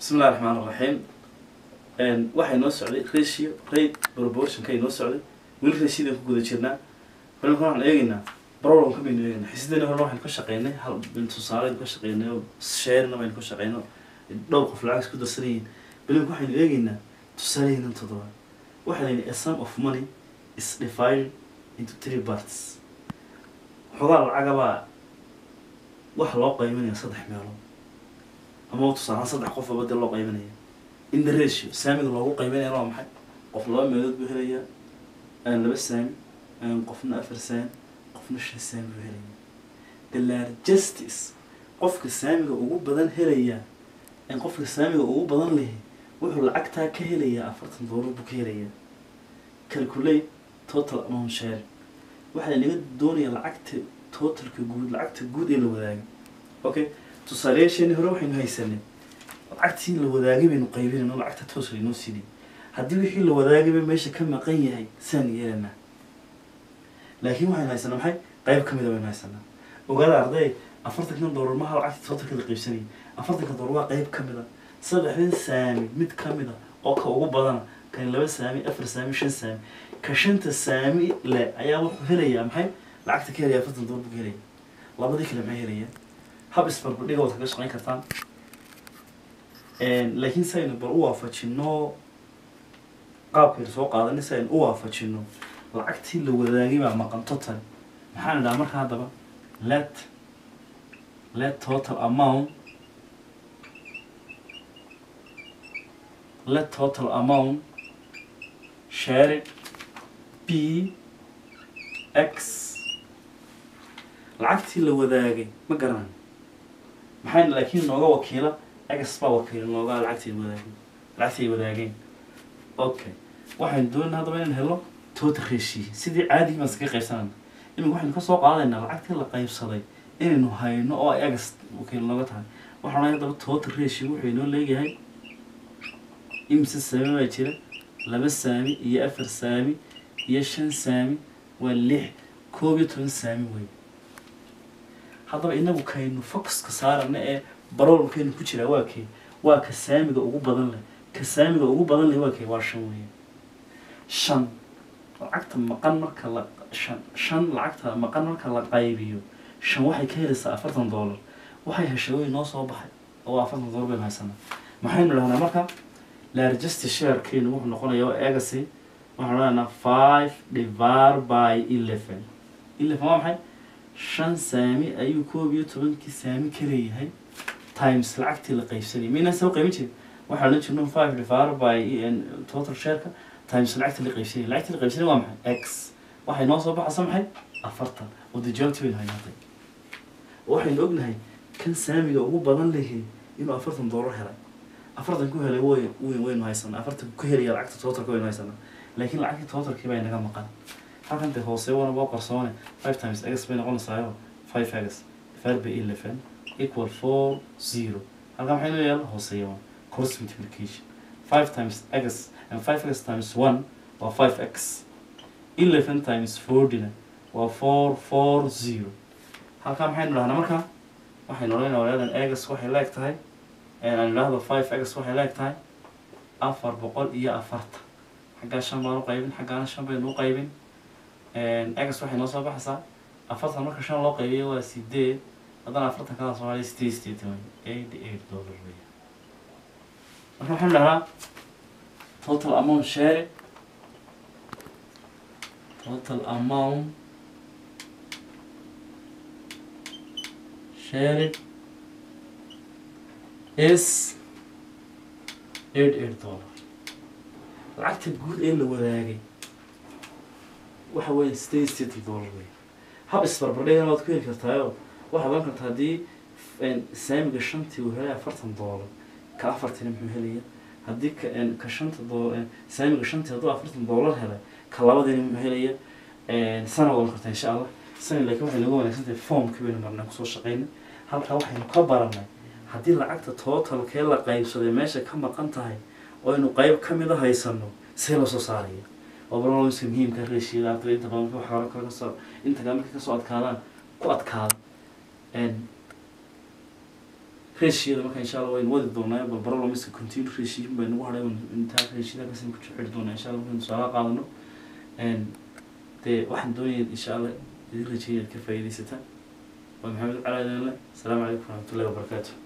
bismi illahi raxmaan raxiim waxay noo socday ratio rate proportionka ay noo socday weli ratiodan ku guda jirnaa balimka waxaan eegaynaa problemka baynu eegaynaa xisidana hore waxaynu ka shaqeynay hal tusaaleaynu ka shaqeynay oo sharena baynu ka shaqeynay dhowr qof lacag isku darsan yihiin balimka waxaynu eegaynaa tusaaleheenan toddobaad waxaa layidhi a sum of money is divided into three parts xogaa lacagabaa waxa loo qaybanaya saddex meelood ama tusaalaan saddex qof aba dee loo qaybanaya in the ratio saamiga loogu qaybanaya waa maxay qof laba meelood buu helayaa aan laba saami aan qofna afar saami qofna shan saami buu helaya the largestis qofka saamiga ugu badan helaya in qofka saamiga ugu badan lehe wuxuu lacagtaa ka helayaa afartan doolar buu ka helayaa calculate total amount share waxaa laga doonaya lacagta totalka guud lacagta guud ee la wadaagay okay tusaalayaasheeni hore waxaynu haysanay lacagtii la wadaagay baynu qaybinayno lacagta toos laynoo siinay haddii wixii la wadaagayba meesha ka maqan yahay saan yeelanaa laakiin waxaynu haysanaa maxay qayb ka mida baynu haysanaa ogaada arday afartankan doolar maha lacagta totalka la qaybsanayay afartanka doolar waa qayb ka mid a saddexdan saami mid ka mid a oo ka ugu badana kan laba saami afar saami shan saami ka shanta saami le ayaa wuxuu helayaa maxay lacagta ka helaya afartan doolar buu ka helaya labadii kale maxay helayaan hab isbarbardhiga waad kaga shaqayn kartaan laakiin si aynu bal u waafajino qaabkaynu soo qaadanay si aynu u waafajino lacagtii la wadaagay baa maqan total maxaan idhaha marka haddaba let let total amount let total amount shared b x lacagtii la wadaagay ma garanan maxayna laakiin nooga wakiila x baa wakiila nooga lacagtii wadaagay lacagtii wadaageen okay waxaynu doonayna haddaba inaan helo total ratio sidii caadigi baan iskaga qaybsanayna iminka waxaynu ka soo qaadaynaa lacagtii la qaybsaday inaynu hayno oo ay x wakiil nooga tahay waxaan odhanaya haddaba total ratio wuxuu inoo leeyahay imse saami baa jira laba saami iyo afar saami iyo shan saami waa lix koob iyo toban saami wey haddaba inagu kaynu focuska saarana ee barolkaynu ku jiraa waa kee waa ka saamiga ugu badan leh ka saamiga ugu badan leh waa kee waa shan weeye shan lacagta maqan marka la shan shan lacagta maqan marka la qaybiyo shan waxay ka helaysaa afartan doolar waxay heshay way noo soo baxay oo afartan doolar baynu haysanaa maxaynu dhahnaa marka largest sharekeenu wuxuu noqonayaa waa eegasi waxaan odhanaynaa five divided by eleven eleven waa maxay shan saami ayuu koob iyo tobankii saami ka leeyahay times lacagtii la qaybsanayay maynaan soo qaybin jirin waxaan odhan jirno five divided by total shareka times lacagtii la qaybsanayay lacagtii la qaybsanayay waa maxay x waxay noo soo baxaysa maxay afartan oo dee jawaabtii baynu haynaatay waxaynu ognahay kan saamiga ugu badan lehe inuu afartan doolar helay afartan ku helay way wy waynu haysanaa afartan ku helaya lacagta totalka waynu haysanaa laakiin lacagtii totalkii baa inaga maqan halkan dee hoose wana waa qarsoone five times x bay noqonaysaayo five x divided by eleven equal four zero halkan maxay noo yaala hooseeya one cross multiplication five times x and five x times one waa five x eleven times fortyna waa four four zero halkan maxaynu dhahnaa marka waxaynu odhanayna walaadan x waxay leeg tahay aan idhaahdo five x waxay leeg tahay afar boqol iyo afartan xaggaa shan baan u qaybin xaggaana shan baynu u qaybin x waxay noo soo baxaysaa afartan marka shan loo qaybiyo waa sideed haddana afartan kada soo hadhay sideed sideetan wey eighty eight dollar wey marka waxaan dhahaa total amount share total amount shared is eight eight dollar lacagta guud ee la wadaagay waxa weeye sideed sideetan dollar wey hab isbarbardhigana waad ku heli kartaayo waxaad oran kartaa haddii saamiga shantii uu helay afartan dollar ka afartina muxuu helaya haddii ka ka shanta doo saamiga shantii hadduu afartan dollar helay ka labadiina muxuu helaya sana waad oran kartaa insha allah sana laakiin waxay nagu wanaagsan tahay formkii baynu marnaa kusoo shaqaynay halkaa waxaynu ka baranay haddii lacagta totalkee la qaybsaday meesha ka maqan tahay oo aynu qayb ka mida haysano see loo soo saaraya oo barnaamijka muhiimka reeshiyada ardayda inta badan waxa hore kale kasoo inta kale markay kasoo adkaadaan ku adkaada reshiyada marka insha allah waynu wadi doonaa bal barolamiska continue reshiyin bay nagu hadhay intaa reshiyada kasin ku xidhi doonaa insha allah markaynu tusaale qaadano dee waxaan doonaya insha allah idin rajeeya inaad ka faa'iidaysataan waa maxamed cali adanle asalaamu calaykum waraxmatullahi wabarakaatu